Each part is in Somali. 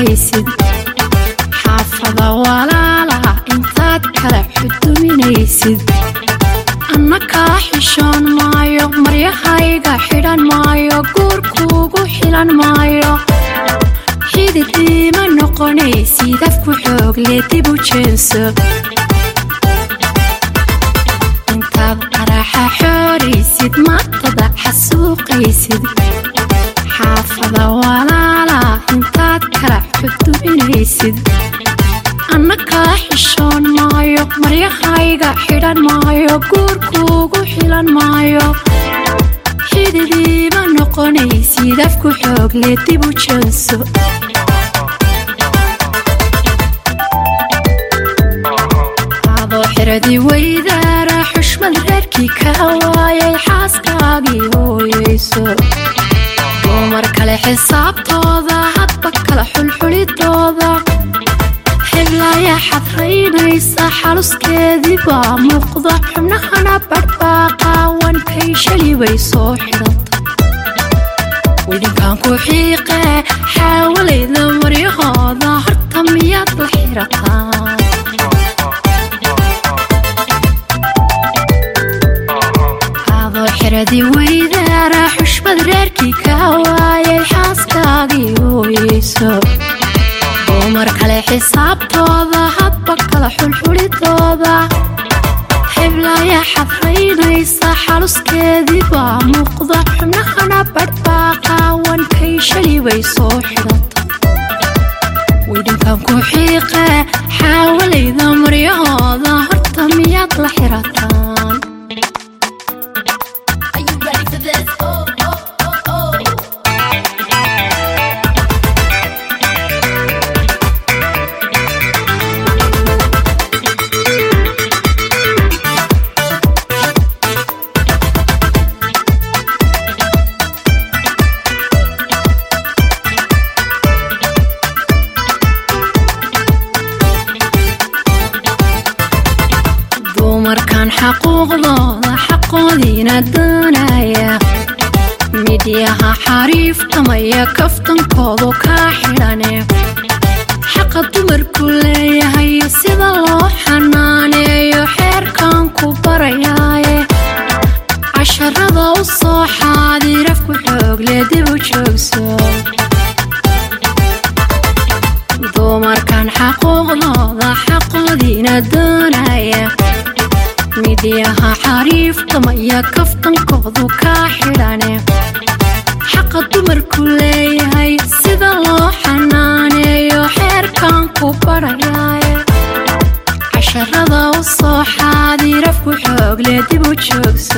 xasuuqaysid xaafada walaalaha intaad kala xuduminaysid anna kaa xishoon maayo maryahayga xidhan maayo guurkuugu xilan maayo xidid iima noqonaysid afku xoogle dib u jeenso intaad qaraxa xooraysid maatada xasuuqaysid xaafada walaala intaad kala xuduminaysid anna kaa xishoon maayo maryahayga xidhan maayo guurkuugu xilan maayo xididiima noqonaysid afku xoogle dib u jeenso adoo xiradii weydaara xushmad reerkii ka waayay xaaskaagii hooyayso dumar kale xisaabtooda hadba kala xulxulidooda xiblaya xadraynaysa xaluskeedii baa muuqda xubnahana badhbaaqaawan kay shali bay soo xidhata widinkan ku xiiqe xaawalayda maryahooda horta miyaad la xirataan adoo xiradii weydaara xushmad reerkii ka waayay xaaskaagii hooyayso dumar kale xisaabtooda hadba kala xulxulidooda xiblaya xadraynaysa xaluskeedii baa muuqda xubnahana badhbaaqaawan kay shali bay soo xidhata widinkan ku xiiqe xaawalayda maryahooda horta miyaad la xirataan Are you ready for this? Oh, oh, oh, oh. dumarkan xaquuqdooda xaqoodiina doonaya midyaha xariiftamaya kaftankoodu kaa xidhane xaqa dumarku leeyahay sida loo xanaaneeyo xeerkan ku barayaaye casharada u soo xaadirafku xoogle dib u joogso dumarkan xaquuqdooda xaqoodiina doonaya midyaha xariiftamaya kaftankoodu kaa xidhane xaqa dumarku leeyahay sida loo xanaaneeyo xeerkan ku barayaaye casharada u soo xaadirafku xoogle dib u joogso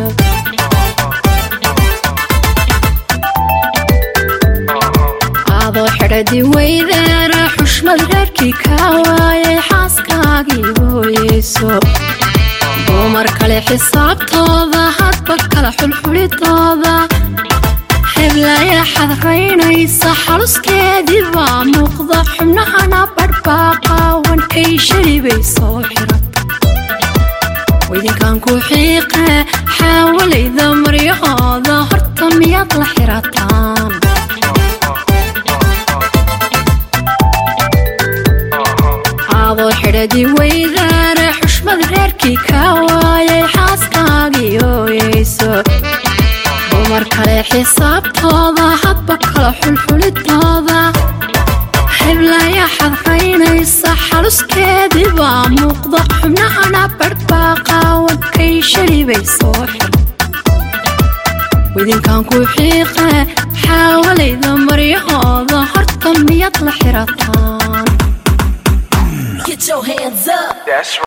adoo xidhadii weydaara xushmad reerkii ka waayay xaaskaagii hooyayso dumar kale xisaabtooda hadba kala xulxulidooda xiblaya xadraynaysa xaluskeedii baa muuqda xubnahana badhbaaqaawan kay shali bay soo xidhata widinkan ku xiiqe xaawalayda maryahooda horta miyaad la xirataan adoo xidhadii weydaara xushmad reerkii ka waayay xaaskaagii hooyayso dumar kale xisaabtooda hadba kala xulxulidooda xiblaya xadraynaysa xaluskeedii baa muuqda xubnahana badhbaaqaawan kay shali bay soo xidha widinkan ku xiiqe xaawalayda maryahooda horta miyaad la xirataan Get your hands up. That's